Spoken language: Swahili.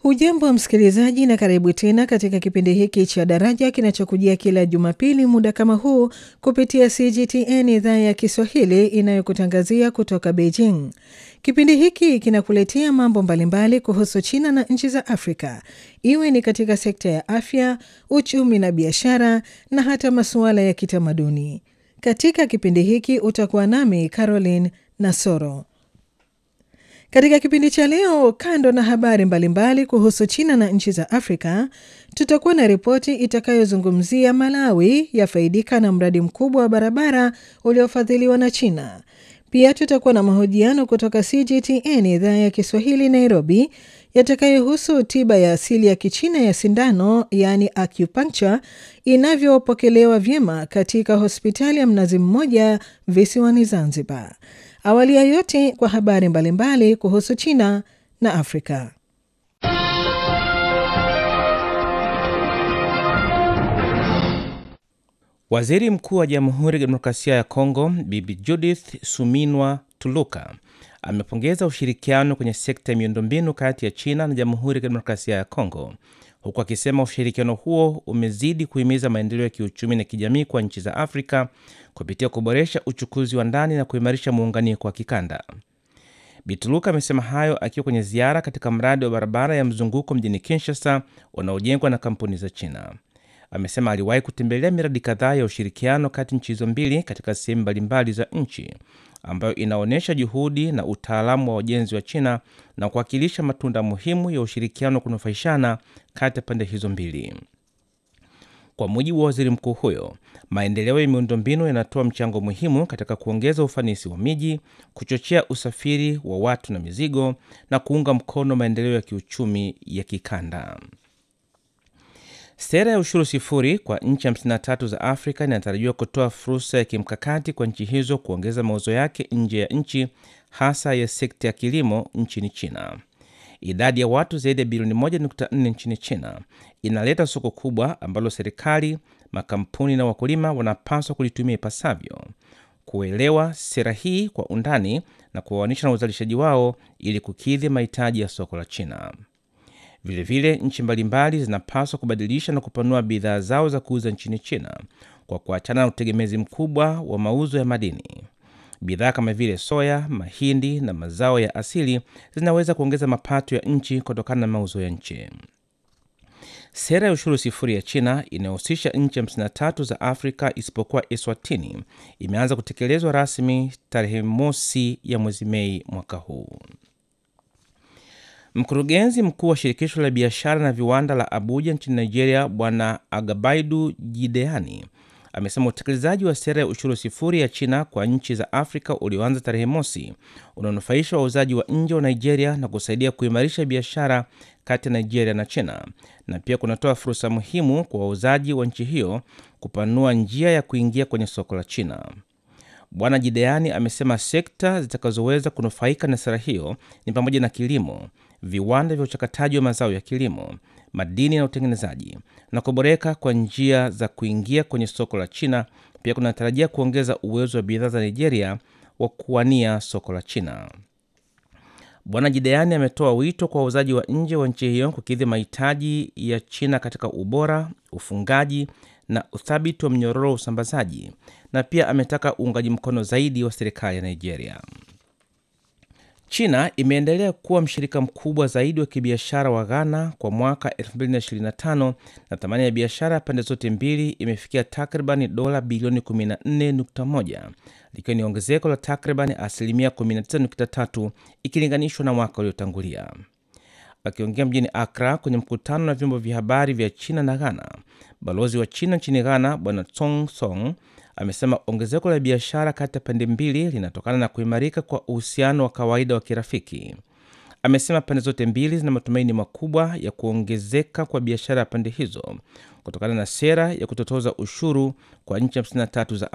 Hujambo msikilizaji, na karibu tena katika kipindi hiki cha Daraja kinachokujia kila Jumapili muda kama huu kupitia CGTN idhaa ya Kiswahili inayokutangazia kutoka Beijing. Kipindi hiki kinakuletea mambo mbalimbali kuhusu China na nchi za Afrika, iwe ni katika sekta ya afya, uchumi na biashara, na hata masuala ya kitamaduni. Katika kipindi hiki utakuwa nami Caroline Nasoro. Katika kipindi cha leo, kando na habari mbalimbali mbali kuhusu China na nchi za Afrika, tutakuwa na ripoti itakayozungumzia Malawi yafaidika na mradi mkubwa wa barabara uliofadhiliwa na China. Pia tutakuwa na mahojiano kutoka CGTN idhaa ya Kiswahili Nairobi, yatakayohusu tiba ya asili ya Kichina ya sindano, yaani acupuncture, inavyopokelewa vyema katika hospitali ya Mnazi Mmoja visiwani Zanzibar. Awali ya yote kwa habari mbalimbali mbali kuhusu China na Afrika. Waziri Mkuu wa Jamhuri ya Kidemokrasia ya Kongo Bibi Judith Suminwa Tuluka amepongeza ushirikiano kwenye sekta ya miundombinu kati ya China na Jamhuri ya Kidemokrasia ya Kongo, huku akisema ushirikiano huo umezidi kuhimiza maendeleo ya kiuchumi na kijamii kwa nchi za Afrika kupitia kuboresha uchukuzi wa ndani na kuimarisha muunganiko wa kikanda. Bituluka amesema hayo akiwa kwenye ziara katika mradi wa barabara ya mzunguko mjini Kinshasa unaojengwa na kampuni za China. Amesema aliwahi kutembelea miradi kadhaa ya ushirikiano kati nchi hizo mbili katika sehemu mbalimbali za nchi, ambayo inaonyesha juhudi na utaalamu wa ujenzi wa China na kuwakilisha matunda muhimu ya ushirikiano wa kunufaishana kati ya pande hizo mbili. Kwa mujibu wa waziri mkuu huyo, maendeleo ya miundombinu yanatoa mchango muhimu katika kuongeza ufanisi wa miji, kuchochea usafiri wa watu na mizigo, na kuunga mkono maendeleo ya kiuchumi ya kikanda. Sera ya ushuru sifuri kwa nchi 53 za Afrika inatarajiwa kutoa fursa ya kimkakati kwa nchi hizo kuongeza mauzo yake nje ya nchi, hasa ya sekta ya kilimo nchini China. Idadi ya watu zaidi ya bilioni 1.4 nchini China inaleta soko kubwa ambalo serikali, makampuni na wakulima wanapaswa kulitumia ipasavyo, kuelewa sera hii kwa undani na kuwaoanisha na uzalishaji wao ili kukidhi mahitaji ya soko la China. Vilevile, nchi mbalimbali zinapaswa kubadilisha na kupanua bidhaa zao za kuuza nchini China kwa kuachana na utegemezi mkubwa wa mauzo ya madini. Bidhaa kama vile soya, mahindi na mazao ya asili zinaweza kuongeza mapato ya nchi kutokana na mauzo ya nchi. Sera ya ushuru sifuri ya China inayohusisha nchi 53 za Afrika isipokuwa Eswatini imeanza kutekelezwa rasmi tarehe mosi ya mwezi Mei mwaka huu. Mkurugenzi mkuu wa shirikisho la biashara na viwanda la Abuja nchini Nigeria, Bwana Agabaidu Jideani amesema utekelezaji wa sera ya ushuru sifuri ya China kwa nchi za Afrika ulioanza tarehe mosi unaonufaisha wauzaji wa nje wa Nigeria na kusaidia kuimarisha biashara kati ya Nigeria na China, na pia kunatoa fursa muhimu kwa wauzaji wa nchi hiyo kupanua njia ya kuingia kwenye soko la China. Bwana Jideani amesema sekta zitakazoweza kunufaika na sera hiyo ni pamoja na kilimo, viwanda vya uchakataji wa mazao ya kilimo, madini na utengenezaji na kuboreka kwa njia za kuingia kwenye soko la China. Pia kunatarajia kuongeza uwezo wa bidhaa za Nigeria wa kuwania soko la China. Bwana Jideani ametoa wito kwa wauzaji wa nje wa nchi hiyo kukidhi mahitaji ya China katika ubora, ufungaji na uthabiti wa mnyororo wa usambazaji, na pia ametaka uungaji mkono zaidi wa serikali ya Nigeria. China imeendelea kuwa mshirika mkubwa zaidi wa kibiashara wa Ghana kwa mwaka 2025 na thamani ya biashara ya pande zote mbili imefikia takriban dola bilioni 14.1 likiwa ni ongezeko la takriban asilimia 19.3 ikilinganishwa na mwaka uliotangulia. Akiongea mjini Akra kwenye mkutano na vyombo vya habari vya China na Ghana, balozi wa China nchini Ghana Bwana Tsong Song amesema ongezeko la biashara kati ya pande mbili linatokana na kuimarika kwa uhusiano wa kawaida wa kirafiki. Amesema pande zote mbili zina matumaini makubwa ya kuongezeka kwa biashara ya pande hizo kutokana na sera ya kutotoza ushuru kwa nchi 53 za